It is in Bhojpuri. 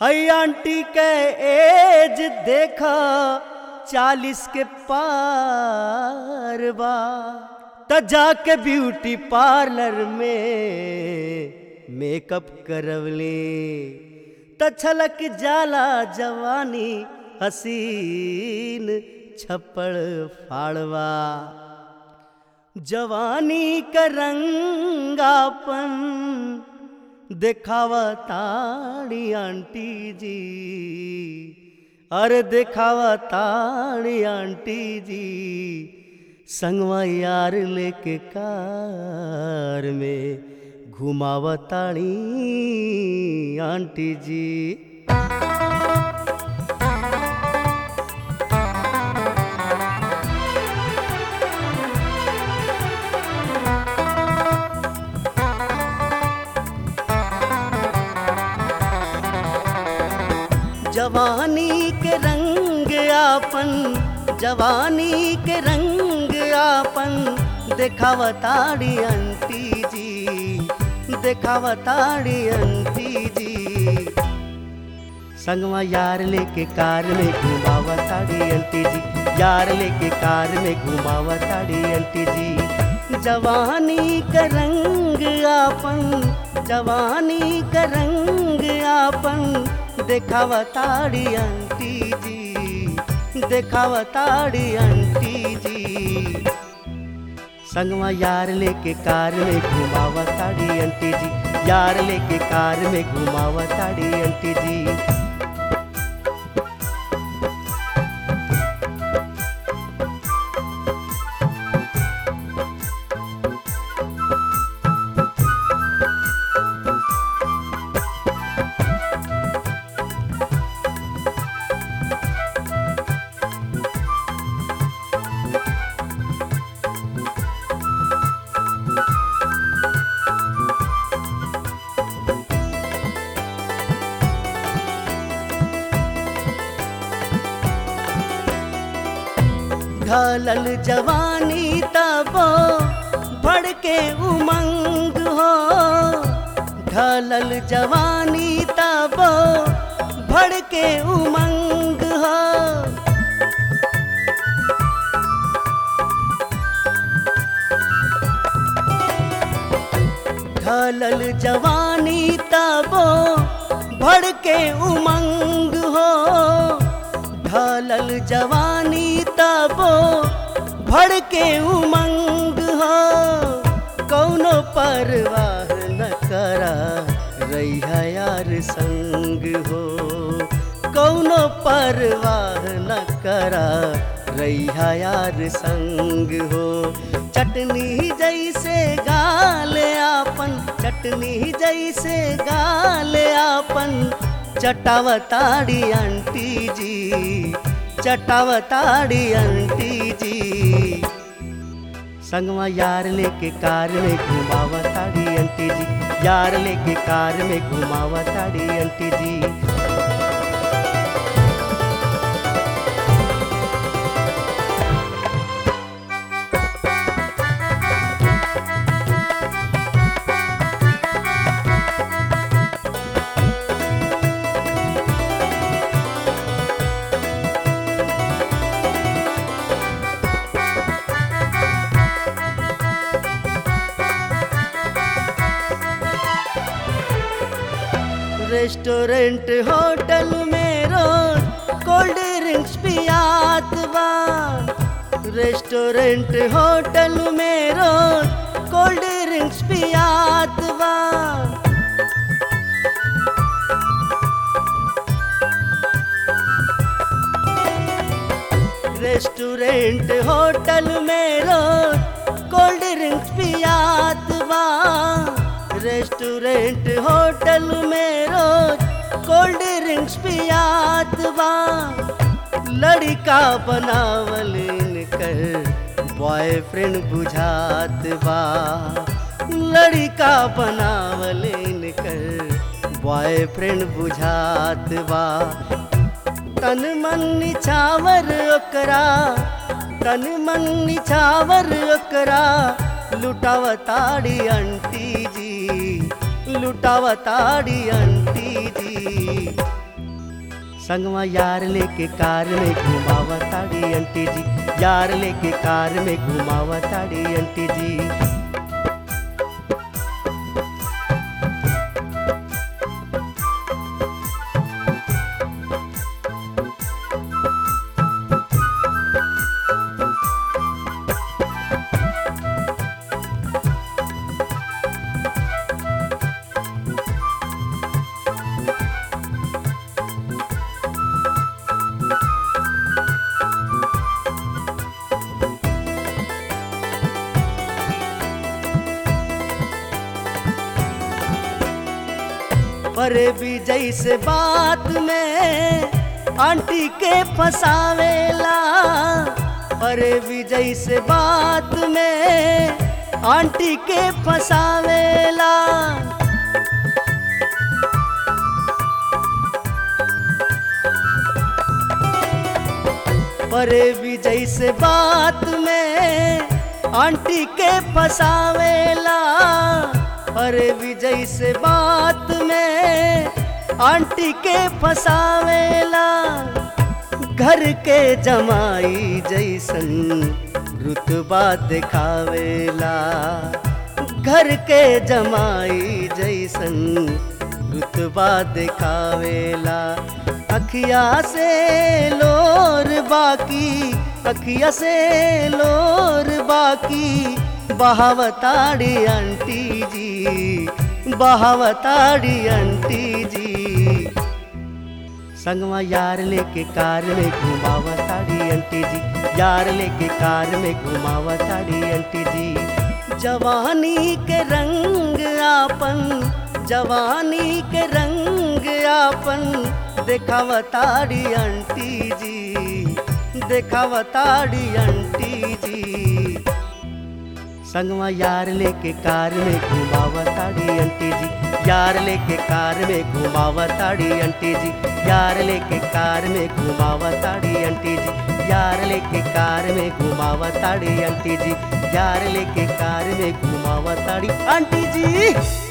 हई आंटी के एज देखा चालीस के पार बा त जाके ब्यूटी पार्लर में मेकअप करवले त छलक जाला जवानी हसीन छप्पड़ फाड़वा जवानी का रंगापन देखावा ताड़ी आंटी जी अरे देखावा ताड़ी आंटी जी संगवा यार लेके कार में घुमावा ताड़ी आंटी जी जवानी के रंग आपन जवानी के रंग आपन देखावताड़ी अंटी जी देखावताड़ी अंटी जी संगवा यार लेके कार में घुमावताड़ी अंटी जी यार लेके कार में घुमावताड़ी अंटी जी जवानी का रंग आपन जवानी का रंग आपन देखावताड़ी आंटी जी देखावताड़ी आंटी जी संगवा यार लेके कार में घुमावताड़ी आंटी जी यार लेके कार में घुमावताड़ी आंटी जी ढलल जवानी तबो भड़के उमंग हो ढलल जवानी तबो भड़के उमंग हो ढलल जवानी तबो भड़के उमंग हो ढलल जवानी तबो भड़के उमंग हो कौनो परवाह न करा रैया यार संग हो कौनो परवाह न करा रैया यार संग हो चटनी जैसे गाल आपन चटनी जैसे गाल आपन चटावताड़ी आंटी जी चटावताड़ी आंटी जी संगवा यार लेके कार में घुमावताड़ी आंटी जी यार लेके कार में घुमावताड़ी आंटी जी रेस्टोरेंट होटल में रोज कोल्ड ड्रिंक्स पियात बा रेस्टोरेंट होटल में रोज कोल्ड ड्रिंक्स पियात बा रेस्टोरेंट होटल में रोज कोल्ड ड्रिंक्स पियात बा रेस्टोरेंट होटल में रोज कोल्ड ड्रिंक्स पियात बा लड़का बनावल कर बॉयफ्रेंड बुझात बा लड़का बनावल कर बॉयफ्रेंड बुझात बा तन मन निछावर ओकरा तन मन निछावर ओकरा लुटावताड़ी आंटी जी लुटावताड़ी आंटी जी संगवा यार लेके कार में घुमावा ताड़ी आंटी जी यार लेके कार में घुमावा ताड़ी आंटी जी परे भी जैसे बात में आंटी के फसावेला परे भी जैसे बात में आंटी के फसावेला परे भी जैसे बात में आंटी के फसावेला अरे विजय से बात में आंटी के फसावेला घर के जमाई जैसन रुतबा दिखावेला घर के जमाई जैसन रुतबा दिखावेला अखिया से लोर बाकी अखिया से लोर बाकी बहावताड़ी आंटी जी बहावताड़ी आंटी जी संगवा यार लेके कार में घुमावा ताड़ी आंटी जी यार लेके कार में घुमावा ताड़ी आंटी जी जवानी के रंग आपन जवानी के रंग आपन देखावताड़ी आंटी जी देखावताड़ी आंटी जी संगवा यार लेके कार में घुमावा ताड़ी आंटी जी यार लेके कार में घुमावा ताड़ी आंटी जी यार लेके कार में घुमावा ताड़ी आंटी जी यार लेके कार में घुमावा ताड़ी आंटी जी यार लेके कार में घुमावा ताड़ी आंटी जी